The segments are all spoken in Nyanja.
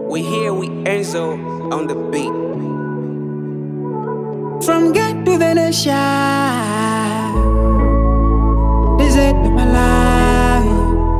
We here, we Enzo on the beat. From get to Venetia, this is my life.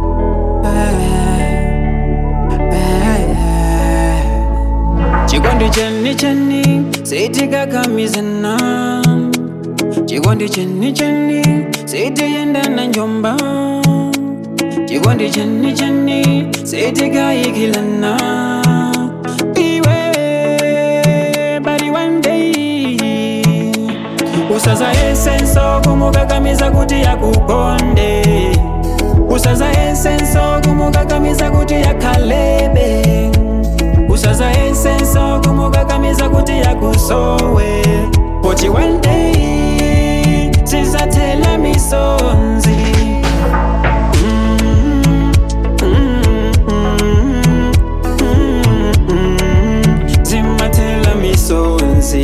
Chikondi cheni cheni, sitika kamizana. Chikondi cheni cheni, siti yenda na njomba. Chikondi cheni cheni, sitika ikilana. Iwe, body one day. usaza esenso kumukakamiza kuti yakukonde usaza esenso kumukakamiza kuti yakhalebe usaza esenso kumukakamiza kuti yakusowe poti one day sizathela misonzi Mm, mm, mm, mm, mm. zimathela misonzi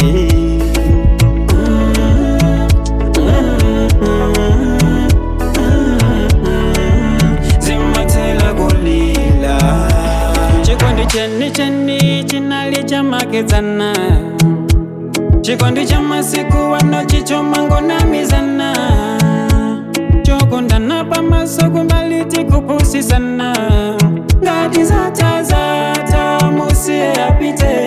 zimathela kulila chikondi cheni cheni chinali chamakedzana chikondi cha masiku wano chichomangonamizana chokondana pamaso kumbaliti kupusisana ngati zatazata musiye apite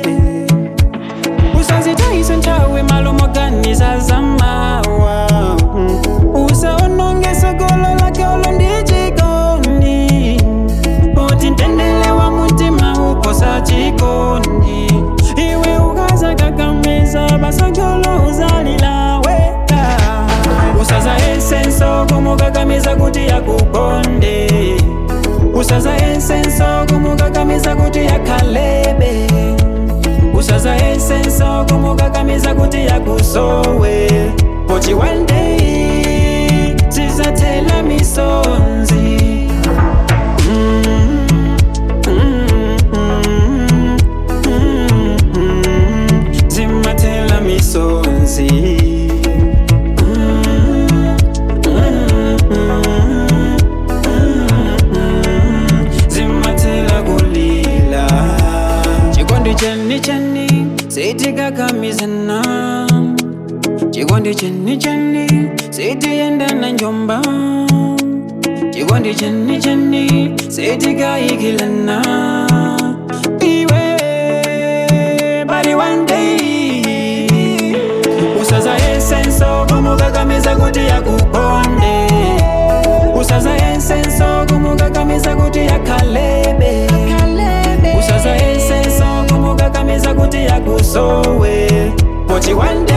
usazitayise nthawi malomoganiza zamawa usaononge sogolo lake olo ndi chikondi poti mtendere wa mutima uposa chikondi iwe ukazakakamiza basogolo uzalilaweka usaza esenso kumukakamiza kuti yakukonde usaza esenso kumukakamiza kuti yakhalebe usaza esenso kumukakamiza kuti yakusowe poti one day zizathela misonzi Mm, mm, mm, mm, mm. zimathela misonzi Mm, mm, mm, mm, zimathela kulila chikondi cheni cheni sitikakhamizana chikondi cheni cheni sitiyenda na njomba chikondi cheni cheni sitikayikilana iwe bari one day usaza esenso kumukakamiza kuti yakukonde usaza esenso kumukakamiza kuti yakhalebe usaza esenso kumukakamiza kuti yakusowe poti one